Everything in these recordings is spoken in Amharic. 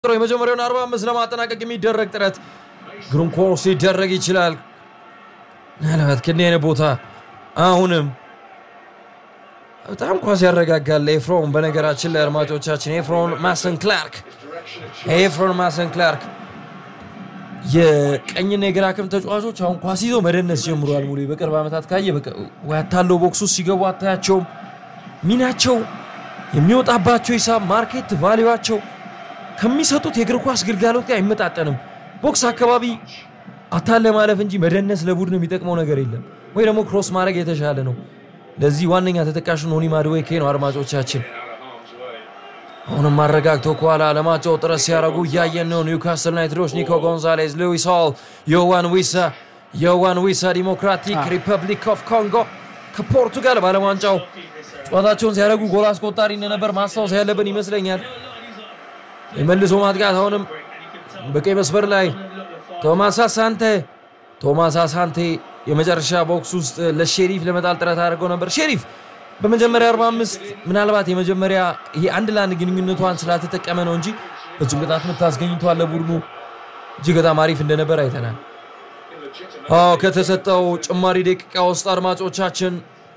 የመጀመሪያውን 45 ለማጠናቀቅ የሚደረግ ጥረት ግሩም ኮርስ ሊደረግ ይችላል። ምናልባት ከእንዲህ አይነት ቦታ አሁንም በጣም ኳስ ያረጋጋል ኤፍሮን። በነገራችን ላይ አድማጮቻችን ኤፍሮን ማሰን ክላርክ ኤፍሮን ማሰን ክላርክ የቀኝና የግራ ክንፍ ተጫዋቾች አሁን ኳስ ይዘው መደነስ ጀምረዋል። ሙሉ በቅርብ ዓመታት ካየ ያታለው ቦክስ ውስጥ ሲገቡ አታያቸውም። ሚናቸው የሚወጣባቸው ሂሳብ ማርኬት ቫሊዋቸው ከሚሰጡት የእግር ኳስ ግልጋሎት ጋር አይመጣጠንም። ቦክስ አካባቢ አታለ ማለፍ እንጂ መደነስ ለቡድን የሚጠቅመው ነገር የለም፣ ወይ ደግሞ ክሮስ ማድረግ የተሻለ ነው። ለዚህ ዋነኛ ተጠቃሹ ኖኒ ማድዌኬ ነው። አድማጮቻችን አሁንም አረጋግተው ከኋላ ለማጫወት ጥረት ሲያደርጉ እያየን ነው። ኒውካስል ዩናይትዶች ኒኮ ጎንዛሌዝ፣ ሉዊስ ሆል፣ ዮዋን ዊሳ ዮዋን ዊሳ ዲሞክራቲክ ሪፐብሊክ ኦፍ ኮንጎ ከፖርቱጋል ባለም ዋንጫው ጨዋታቸውን ሲያደርጉ ጎል አስቆጣሪ እንደነበር ማስታወስ ያለብን ይመስለኛል። የመልሶ ማጥቃት አሁንም በቀይ መስመር ላይ ቶማስ አሳንቴ ቶማስ አሳንቴ የመጨረሻ ቦክስ ውስጥ ለሼሪፍ ለመጣል ጥረት አድርገው ነበር። ሼሪፍ በመጀመሪያ 45 ምናልባት የመጀመሪያ ይሄ አንድ ለአንድ ግንኙነቷን ስላልተጠቀመ ነው እንጂ ፍጹም ቅጣት ምት አስገኝቷል ለቡድኑ እጅግ በጣም አሪፍ እንደነበር አይተናል። አዎ ከተሰጠው ጭማሪ ደቂቃ ውስጥ አድማጮቻችን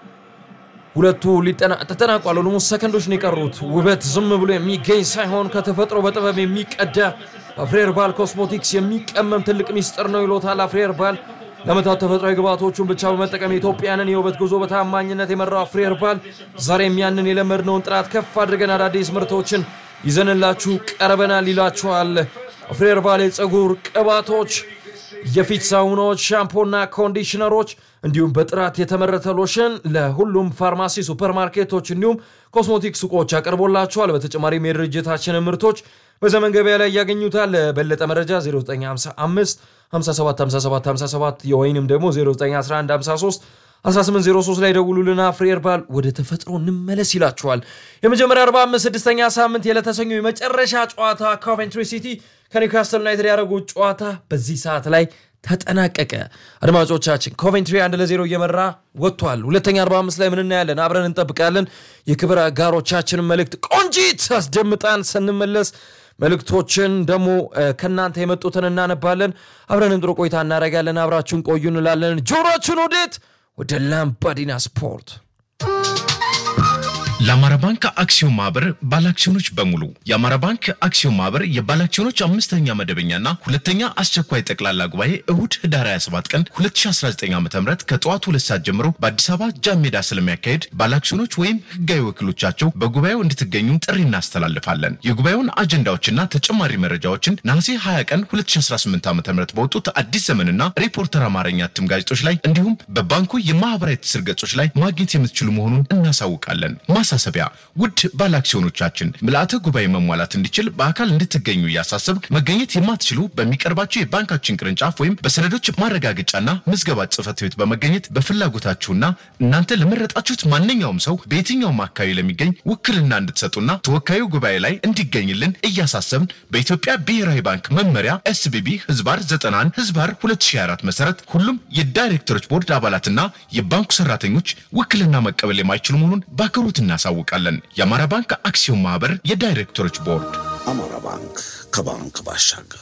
ሁለቱ ተጠናቋል። ኦልሞስት ሰከንዶች ነው የቀሩት። ውበት ዝም ብሎ የሚገኝ ሳይሆን ከተፈጥሮ በጥበብ የሚቀዳ በፍሬር ባል ኮስሞቲክስ የሚቀመም ትልቅ ሚስጥር ነው ይሎታል አፍሬር ባል። ለመታት ተፈጥሯዊ ግብዓቶቹን ብቻ በመጠቀም የኢትዮጵያንን የውበት ጉዞ በታማኝነት የመራው ፍሬር ባል ዛሬም ያንን የለመድነውን ጥራት ከፍ አድርገን አዳዲስ ምርቶችን ይዘንላችሁ ቀርበናል ይላችኋል። ፍሬር ባል የፀጉር ቅባቶች፣ የፊት ሳሙናዎች፣ ሻምፖና ኮንዲሽነሮች እንዲሁም በጥራት የተመረተ ሎሽን ለሁሉም ፋርማሲ፣ ሱፐርማርኬቶች እንዲሁም ኮስሞቲክ ሱቆች ያቀርቦላችኋል። በተጨማሪም የድርጅታችንን ምርቶች በዘመን ገበያ ላይ ያገኙታል። በለጠ መረጃ 0955 575757 የወይንም ደግሞ 091153 1803 ላይ ደውሉልና ፍሬር ባል ወደ ተፈጥሮ እንመለስ ይላችኋል። የመጀመሪያ 45 ስድስተኛ ሳምንት የለተሰኙ የመጨረሻ ጨዋታ ኮቨንትሪ ሲቲ ከኒውካስትል ዩናይትድ ያደረጉት ጨዋታ በዚህ ሰዓት ላይ ተጠናቀቀ። አድማጮቻችን ኮቬንትሪ አንድ ለዜሮ እየመራ ወጥቷል። ሁለተኛ 45 ላይ ምን እናያለን? አብረን እንጠብቃለን። የክብር አጋሮቻችንን መልእክት ቆንጂት አስደምጣን ስንመለስ መልእክቶችን ደግሞ ከእናንተ የመጡትን እናነባለን። አብረን ጥሩ ቆይታ እናደርጋለን። አብራችሁን ቆዩ እንላለን። ጆሮችን ወዴት? ወደ ላምባዲና ስፖርት ለአማራ ባንክ አክሲዮን ማህበር ባለአክሲዮኖች በሙሉ የአማራ ባንክ አክሲዮን ማህበር የባለአክሲዮኖች አምስተኛ መደበኛና ሁለተኛ አስቸኳይ ጠቅላላ ጉባኤ እሁድ ህዳር 27 ቀን 2019 ዓ ም ከጠዋቱ ሁለት ሰዓት ጀምሮ በአዲስ አበባ ጃን ሜዳ ስለሚያካሄድ ባለአክሲዮኖች ወይም ህጋዊ ወኪሎቻቸው በጉባኤው እንድትገኙ ጥሪ እናስተላልፋለን። የጉባኤውን አጀንዳዎችና ተጨማሪ መረጃዎችን ነሐሴ 20 ቀን 2018 ዓ ም በወጡት አዲስ ዘመንና ሪፖርተር አማርኛ እትም ጋዜጦች ላይ እንዲሁም በባንኩ የማህበራዊ ትስስር ገጾች ላይ ማግኘት የምትችሉ መሆኑን እናሳውቃለን። ማሳሰቢያ ውድ ባለአክሲዮኖቻችን ምልአተ ጉባኤ መሟላት እንዲችል በአካል እንድትገኙ እያሳሰብ መገኘት የማትችሉ በሚቀርባቸው የባንካችን ቅርንጫፍ ወይም በሰነዶች ማረጋገጫና ምዝገባ ጽህፈት ቤት በመገኘት በፍላጎታችሁና እናንተ ለመረጣችሁት ማንኛውም ሰው በየትኛውም አካባቢ ለሚገኝ ውክልና እንድትሰጡና ተወካዩ ጉባኤ ላይ እንዲገኝልን እያሳሰብን በኢትዮጵያ ብሔራዊ ባንክ መመሪያ ኤስቢቢ ህዝባር 91 ህዝባር 2024 መሰረት ሁሉም የዳይሬክተሮች ቦርድ አባላትና የባንኩ ሰራተኞች ውክልና መቀበል የማይችሉ መሆኑን በአክብሮት እናሳውቃለን። የአማራ ባንክ አክሲዮን ማህበር የዳይሬክተሮች ቦርድ። አማራ ባንክ ከባንክ ባሻገር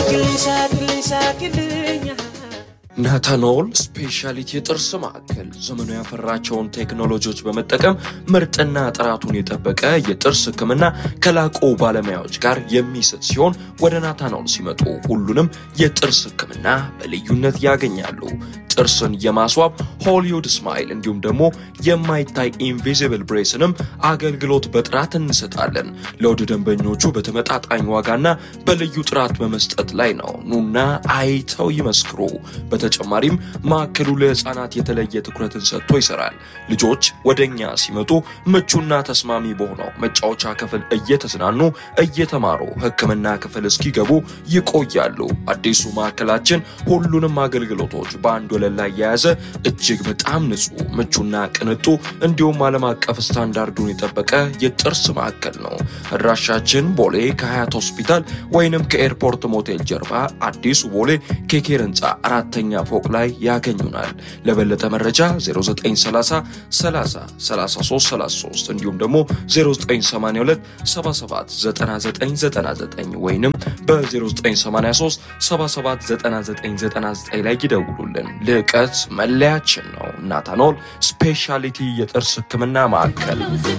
ናታኖል ስፔሻሊቲ የጥርስ ማዕከል ዘመኑ ያፈራቸውን ቴክኖሎጂዎች በመጠቀም ምርጥና ጥራቱን የጠበቀ የጥርስ ሕክምና ከላቁ ባለሙያዎች ጋር የሚሰጥ ሲሆን ወደ ናታኖል ሲመጡ ሁሉንም የጥርስ ሕክምና በልዩነት ያገኛሉ። ጥርስን የማስዋብ ሆሊውድ ስማይል እንዲሁም ደግሞ የማይታይ ኢንቪዚብል ብሬስንም አገልግሎት በጥራት እንሰጣለን። ለውድ ደንበኞቹ በተመጣጣኝ ዋጋና በልዩ ጥራት በመስጠት ላይ ነው። ኑና አይተው ይመስክሩ። በተጨማሪም ማዕከሉ ለህፃናት የተለየ ትኩረትን ሰጥቶ ይሰራል። ልጆች ወደ እኛ ሲመጡ ምቹና ተስማሚ በሆነው መጫወቻ ክፍል እየተዝናኑ እየተማሩ ህክምና ክፍል እስኪገቡ ይቆያሉ። አዲሱ ማዕከላችን ሁሉንም አገልግሎቶች በአንድ ወለል ወለል ላይ የያዘ እጅግ በጣም ንጹህ፣ ምቹና ቅንጡ እንዲሁም ዓለም አቀፍ ስታንዳርዱን የጠበቀ የጥርስ ማዕከል ነው። አድራሻችን ቦሌ ከሀያት ሆስፒታል ወይንም ከኤርፖርት ሞቴል ጀርባ አዲሱ ቦሌ ኬኬር ህንፃ አራተኛ ፎቅ ላይ ያገኙናል። ለበለጠ መረጃ 0930 30 33 33 እንዲሁም ደግሞ 0982 77 9999 ወይንም በ0983 779999 ላይ ይደውሉልን። ልዕቀት መለያችን ነው። ናታኖል ስፔሻሊቲ የጥርስ ህክምና ማዕከል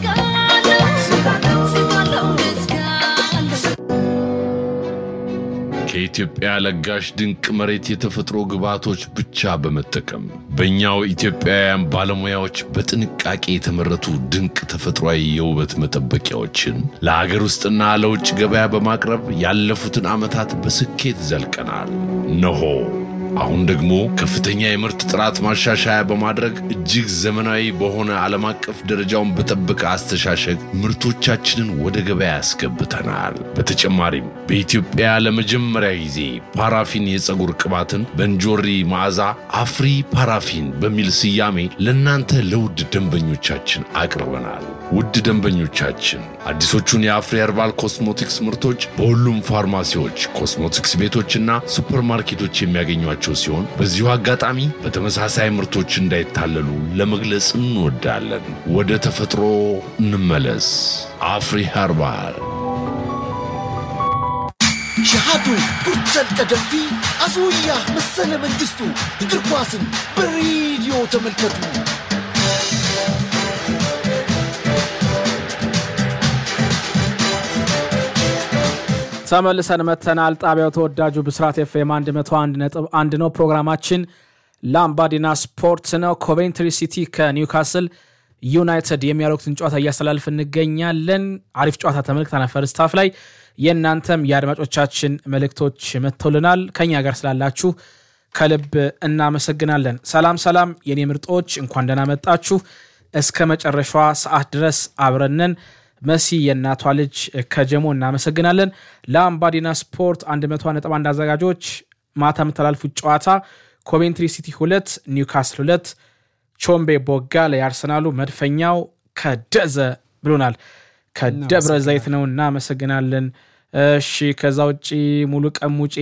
ከኢትዮጵያ ለጋሽ ድንቅ መሬት የተፈጥሮ ግብዓቶች ብቻ በመጠቀም በእኛው ኢትዮጵያውያን ባለሙያዎች በጥንቃቄ የተመረቱ ድንቅ ተፈጥሯዊ የውበት መጠበቂያዎችን ለሀገር ውስጥና ለውጭ ገበያ በማቅረብ ያለፉትን ዓመታት በስኬት ዘልቀናል። ነሆ አሁን ደግሞ ከፍተኛ የምርት ጥራት ማሻሻያ በማድረግ እጅግ ዘመናዊ በሆነ ዓለም አቀፍ ደረጃውን በጠበቀ አስተሻሸግ ምርቶቻችንን ወደ ገበያ ያስገብተናል። በተጨማሪም በኢትዮጵያ ለመጀመሪያ ጊዜ ፓራፊን የፀጉር ቅባትን በእንጆሪ መዓዛ አፍሪ ፓራፊን በሚል ስያሜ ለእናንተ ለውድ ደንበኞቻችን አቅርበናል። ውድ ደንበኞቻችን አዲሶቹን የአፍሪ ኸርባል ኮስሞቲክስ ምርቶች በሁሉም ፋርማሲዎች፣ ኮስሞቲክስ ቤቶችና ሱፐርማርኬቶች የሚያገኟቸው ሲሆን በዚሁ አጋጣሚ በተመሳሳይ ምርቶች እንዳይታለሉ ለመግለጽ እንወዳለን። ወደ ተፈጥሮ እንመለስ። አፍሪ ኸርባል ሸሃዱ ጉርተን ቀደምቲ አስውያ መሰለ መንግስቱ እግር ኳስን በሬዲዮ ተመልከቱ። ተመልሰን መተናል። ጣቢያው ተወዳጁ ብስራት ኤፍኤም 101 ነጥብ አንድ ነው። ፕሮግራማችን ላምባዲና ስፖርት ነው። ኮቬንትሪ ሲቲ ከኒውካስል ዩናይትድ የሚያደርጉትን ጨዋታ እያስተላልፍ እንገኛለን። አሪፍ ጨዋታ ተመልክተናል። ፈርስት ሃፍ ላይ የእናንተም የአድማጮቻችን መልእክቶች መጥተውልናል። ከኛ ጋር ስላላችሁ ከልብ እናመሰግናለን። ሰላም ሰላም፣ የኔ ምርጦች እንኳን ደህና መጣችሁ። እስከ መጨረሻዋ ሰዓት ድረስ አብረንን መሲ የእናቷ ልጅ ከጀሞ እናመሰግናለን። ለአምባዲና ስፖርት 101.1 አዘጋጆች ማታ የምተላልፉት ጨዋታ ኮቬንትሪ ሲቲ ሁለት ኒውካስል ሁለት ቾምቤ ቦጋ የአርሰናሉ መድፈኛው ከደዘ ብሎናል። ከደብረ ዘይት ነው። እናመሰግናለን። እሺ ከዛ ውጭ ሙሉ ቀን ሙጬ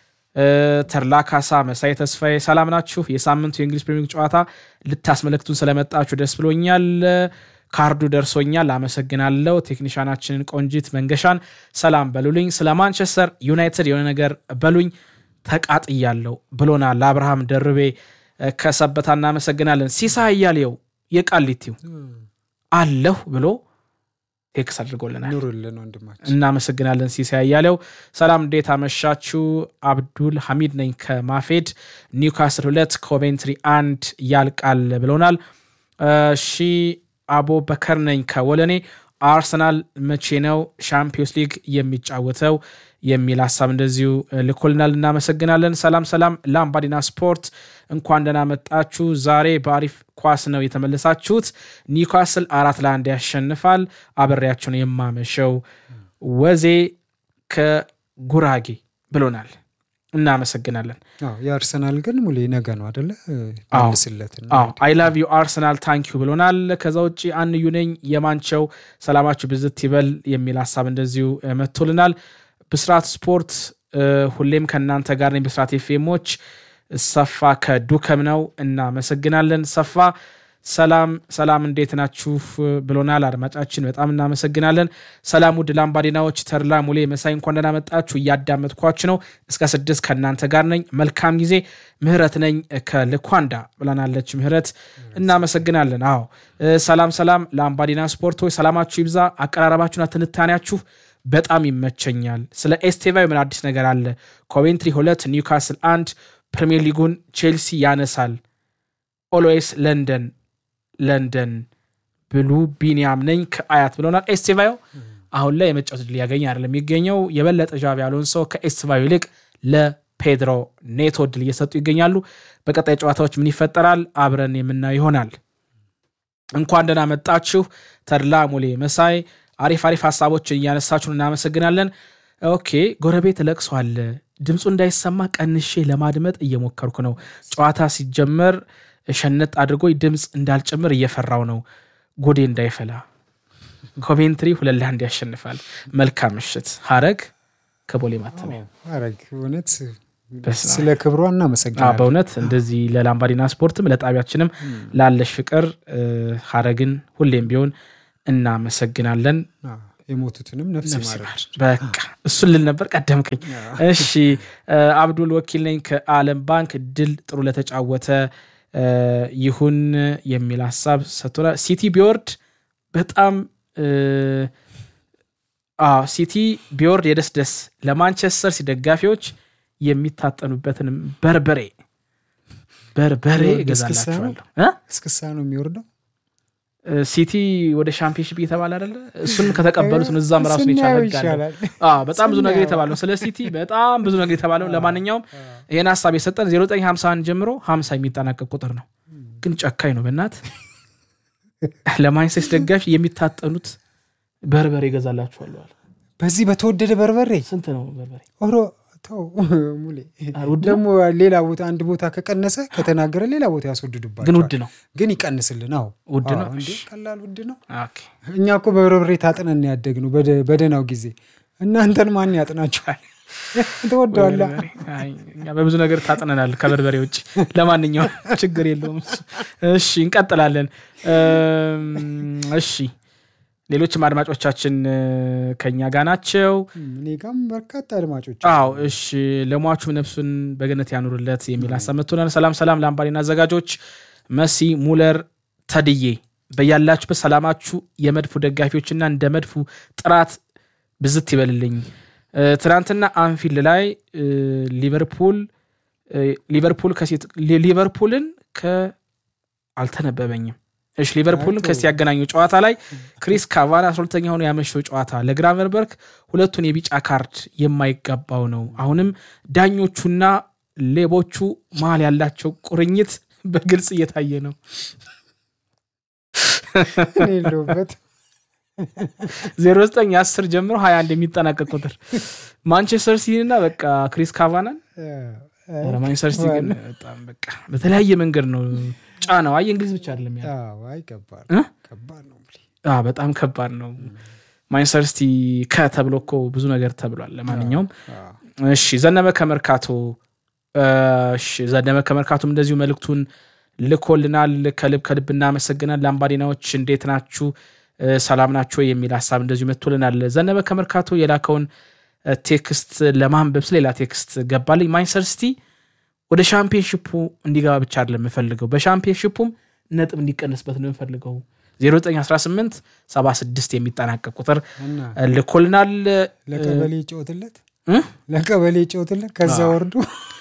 ተርላ ካሳ፣ መሳይ ተስፋዬ ሰላም ናችሁ? የሳምንቱ የእንግሊዝ ፕሪሚየር ሊግ ጨዋታ ልታስመለክቱን ስለመጣችሁ ደስ ብሎኛል። ካርዱ ደርሶኛል፣ አመሰግናለሁ። ቴክኒሻናችንን ቆንጂት መንገሻን ሰላም በሉልኝ። ስለ ማንቸስተር ዩናይትድ የሆነ ነገር በሉኝ ተቃጥያለሁ ብሎናል። ለአብርሃም ደርቤ ከሰበታ እናመሰግናለን። ሲሳ እያሌው የቃሊቲው አለሁ ብሎ ቴክስ አድርጎልናል። ኑሩልን ወንድማችን። እናመሰግናለን ሲሳይ እያሌው። ሰላም እንዴት አመሻችሁ? አብዱል ሐሚድ ነኝ ከማፌድ ኒውካስል ሁለት ኮቬንትሪ አንድ ያልቃል ብሎናል። እሺ አቦ በከር ነኝ ከወለኔ አርሰናል መቼ ነው ሻምፒዮንስ ሊግ የሚጫወተው የሚል ሀሳብ እንደዚሁ ልኮልናል። እናመሰግናለን። ሰላም ሰላም፣ ላምባዲና ስፖርት እንኳን ደህና መጣችሁ። ዛሬ በአሪፍ ኳስ ነው የተመለሳችሁት። ኒውካስል አራት ለአንድ ያሸንፋል። አበሬያቸውን የማመሸው ወዜ ከጉራጌ ብሎናል። እናመሰግናለን። አዎ የአርሰናል ግን ሙሌ ነገ ነው አደለ? መልስለትና አይ ላቭ ዩ አርሰናል ታንኪዩ ብሎናል። ከዛ ውጭ አንዩ ነኝ የማንቸው ሰላማችሁ ብዝት ይበል የሚል ሀሳብ እንደዚሁ መጥቶልናል። ብስራት ስፖርት ሁሌም ከእናንተ ጋር ነኝ። ብስራት ኤፍኤሞች ሰፋ ከዱከም ነው። እናመሰግናለን ሰፋ። ሰላም ሰላም፣ እንዴት ናችሁ ብሎናል አድማጫችን። በጣም እናመሰግናለን። ሰላም ውድ ላምባዲናዎች፣ ተድላ ሙሌ፣ መሳይ እንኳን ደህና መጣችሁ። እያዳመጥኳችሁ ነው። እስከ ስድስት ከእናንተ ጋር ነኝ። መልካም ጊዜ። ምህረት ነኝ ከልኳንዳ ብላናለች ምህረት። እናመሰግናለን። አዎ ሰላም ሰላም፣ ላምባዲና ስፖርቶች ሰላማችሁ ይብዛ። አቀራረባችሁና ትንታኔያችሁ በጣም ይመቸኛል። ስለ ኤስቴቫ ምን አዲስ ነገር አለ? ኮቬንትሪ ሁለት ኒውካስል አንድ ፕሪሚየር ሊጉን ቼልሲ ያነሳል። ኦልዌይስ ለንደን ለንደን ብሉ ቢኒያም ነኝ ከአያት ብለናል። ኤስቴቫዮ አሁን ላይ የመጫወት ዕድል ያገኘ አይደለም የሚገኘው። የበለጠ ዣቢ አሎንሶ ከኤስቴቫዮ ይልቅ ለፔድሮ ኔቶ ዕድል እየሰጡ ይገኛሉ። በቀጣይ ጨዋታዎች ምን ይፈጠራል አብረን የምናየው ይሆናል። እንኳን ደህና መጣችሁ ተድላ ሙሌ መሳይ አሪፍ አሪፍ ሀሳቦችን እያነሳችሁን እናመሰግናለን። ኦኬ ጎረቤት ለቅሶ አለ ድምፁ እንዳይሰማ ቀንሼ ለማድመጥ እየሞከርኩ ነው። ጨዋታ ሲጀመር ሸነጥ አድርጎ ድምፅ እንዳልጨምር እየፈራው ነው። ጎዴ እንዳይፈላ። ኮቬንትሪ ሁለት ለአንድ ያሸንፋል። መልካም ምሽት። ሀረግ ከቦሌ ማተሚያ አረግ እውነት በስመ አብ። ስለ ክብሯ አዎ፣ እናመሰግናለን። በእውነት እንደዚህ ለላምባዲና ስፖርትም ለጣቢያችንም ላለሽ ፍቅር እ፣ ሀረግን ሁሌም ቢሆን እናመሰግናለን። አዎ፣ የሞቱትንም ነፍስ ይማረል። በቃ እሱን ልል ነበር ቀደምከኝ። እሺ እ፣ አብዱል ወኪል ነኝ ከአለም ባንክ። ድል ጥሩ ለተጫወተ እ፣ ይሁን የሚል ሀሳብ ሰጥቶናል። ሲቲ ቢወርድ በጣም እ፣ አዎ ሲቲ ቢወርድ የደስ ደስ ለማንቸስተር ሲ ደጋፊዎች የሚታጠኑበትን በርበሬ በርበሬ ቢወርድ እስክስታ ነው? እገዛላችኋለሁ እ? እስክሳ ነው የሚወርደው። ሲቲ ወደ ሻምፒዮንሽፕ እየተባለ አይደለ? እሱን ከተቀበሉት ነው እዛም ራሱን ስናየው የቻለ ህግ አለ። ይሻላል። አዎ በጣም ብዙ ነገር ስናየው። የተባለው ስለ ሲቲ በጣም ብዙ ነገር የተባለው። ለማንኛውም ይህን ሀሳብ የሰጠን 0951 ጀምሮ 50 የሚጠናቀቅ ቁጥር ነው። ግን ጨካኝ ነው በእናት ለማንቸስተር ደጋፊ የሚታጠኑት በርበሬ ይገዛላችኋል አለ። በዚህ በተወደደ በርበሬ ስንት ነው በርበሬ? ኦሮ ተው ሙሌ አ፣ ውድ ነው? ደግሞ ሌላ ቦታ አንድ ቦታ ከቀነሰ ከተናገረ ሌላ ቦታ ያስወድዱባቸዋል። ግን ውድ ነው። ግን ይቀንስልን። አዎ ውድ ነው? አዎ፣ እንዴ ቀላል ውድ ነው። ኦኬ። እኛ እኮ በበርበሬ ታጥነን ያደግነው በደ- በደህናው ጊዜ። እናንተን ማን ያጥናችኋል? ትወደዋላ በርበሬ። አይ፣ እኛ በብዙ ነገር ታጥነናል ከበርበሬ ውጭ። ለማንኛውም ችግር የለውም እሱ። እሺ እንቀጥላለን። እም፣ እሺ ሌሎችም አድማጮቻችን እ፣ ከኛ ጋር ናቸው። እኔ ጋም በርካታ አድማጮች አዎ እሺ ለሟቹም ነፍሱን በገነት ያኑርለት የሚል ሀሳብ መጥቶናል። ሰላም ሰላም ለአምባሪና አዘጋጆች መሲ ሙለር ተድዬ በያላችሁበት ሰላማችሁ የመድፉ ደጋፊዎችና እንደ መድፉ ጥራት ብዝት ይበልልኝ። እ፣ ትናንትና አንፊልድ ላይ እ፣ ሊቨርፑል እ፣ ሊቨርፑል ከሴት ሊ- ሊቨርፑልን ከ አልተነበበኝም። እሺ ሊቨርፑልን ከሲ ያገናኙ ጨዋታ ላይ ክሪስ ካቫን አስራ ሁለተኛ ሆኖ ያመሸው ጨዋታ ለግራቨንበርግ ሁለቱን የቢጫ ካርድ የማይገባው ነው። አሁንም ዳኞቹና ሌቦቹ መሀል ያላቸው ቁርኝት በግልጽ እየታየ ነው። እኔ የለሁበት 09 10 ጀምሮ 21 የሚጠናቀቅ ቁጥር ማንቸስተር ሲቲና በቃ ክሪስ ካቫናን ኧረ ማንቸስተር ሲቲ ግን በጣም በቃ በተለያየ መንገድ ነው ጫናው። አይ እንግሊዝ ብቻ አይደለም ያለው አይ ከባድ እ? ከባድ ነው ሙሌ። አዎ በጣም ከባድ ነው። ማንቸስተር ሲቲ ከተብሎ እኮ ብዙ ነገር ተብሏል። ለማንኛውም እሺ ዘነበ ከመርካቶ እሺ ዘነበ ከመርካቶም እንደዚሁ መልእክቱን ልኮልናል። ከልብ ከልብ እናመሰግናል። ላምባዲናዎች እንዴት ናችሁ? እ፣ ሰላም ናቸው የሚል ሀሳብ እንደዚሁ መጥቶልናል። ዘነበ ከመርካቶ የላከውን እ፣ ቴክስት ለማንበብ ስለ ሌላ ቴክስት ገባልኝ። ማንቸስተር ሲቲ ወደ ሻምፒዮንሽፑ እንዲገባ ብቻ አይደለም የምፈልገው በሻምፒዮንሽፑም ነጥብ እንዲቀንስበት ነው የምፈልገው። 0918 76 የሚጠናቀቅ ቁጥር እና እ፣ ልኮልናል። ለቀበሌ ይጫወትለት እ? ለቀበሌ ይጫወትለት ከዛ ወርዶ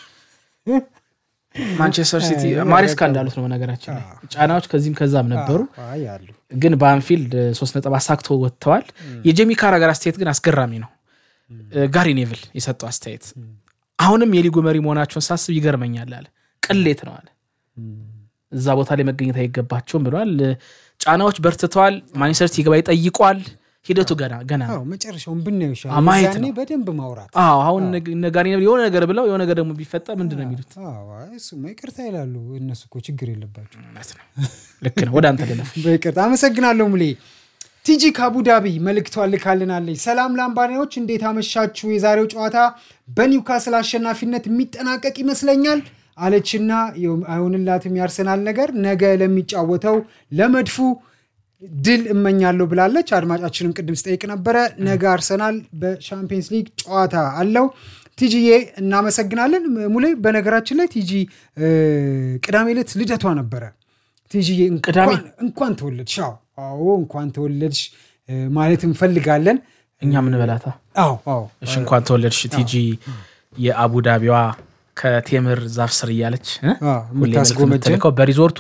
ማንቸስተር ሲቲ አይ፣ ማሬስካ በቃ- እንዳሉት ነው። በነገራችን ላይ ጫናዎች ከዚህም ከዛም ነበሩ፣ አይ አሉ ግን በአንፊልድ ሶስት ነጥብ አሳክቶ ወጥተዋል። የጄሚ ካራገር አስተያየት ግን አስገራሚ ነው። ጋሪ ኔቭል የሰጠው አስተያየት አሁንም የሊጉ መሪ መሆናቸውን ሳስብ ይገርመኛል አለ። ቅሌት ነው አለ። እዛ ቦታ ላይ መገኘት አይገባቸውም ብሏል። ጫናዎች በርትተዋል። ማንቸስተር ሲቲ ይገባ ይጠይቋል። ሂደቱ ገና ገና ነው። አዎ መጨረሻውን ብናየው ይሻላል። አዎ፣ ማየት የዛኔ ነው። በደንብ ማውራት አዎ አሁን እነ ጋሪ ኔቭል የሆነ ነገር ብለው የሆነ ነገር ደግሞ ቢፈጠር ምንድን ነው የሚሉት? አዎ፣ አይ እሱማ ይቅርታ ይላሉ። እነሱ እኮ ችግር የለባቸው። እውነት ነው። ልክ ነው። ወደ አንተ ልለፍ። በይቅርታ አመሰግናለሁ ሙሌ። ቲጂ ከአቡዳቢ መልእክቷን ልካልናለች። ሰላም ላምባኒያዎች እንዴት አመሻችሁ? የዛሬው ጨዋታ በኒውካስል አሸናፊነት የሚጠናቀቅ ይመስለኛል አለችና አይሆንላትም ያርሰናል ነገር ነገ ለሚጫወተው ለመድፉ ድል እመኛለሁ ብላለች። አድማጫችንም ቅድም ስጠይቅ ነበረ። ነገ አርሰናል በሻምፒየንስ ሊግ ጨዋታ አለው። ቲጂዬ እናመሰግናለን። ሙሌ በነገራችን ላይ ቲጂ እ፣ ቅዳሜ ዕለት ልደቷ ነበረ። ቲጂዬ ቅዳሜ? እንኳን እንኳን ተወለድሽ። አዎ አዎ፣ እንኳን ተወለድሽ እ፣ ማለት እንፈልጋለን። እኛ ምን በላታ አዎ አዎ እሺ እንኳን ተወለድሽ ቲጂ የአቡዳቢዋ ከቴምር ዛፍ ስር እያለች እ? አዎ፣ ሁሌ መልዕክት የምታስጎመጀን የምትልከው በሪዞርቱ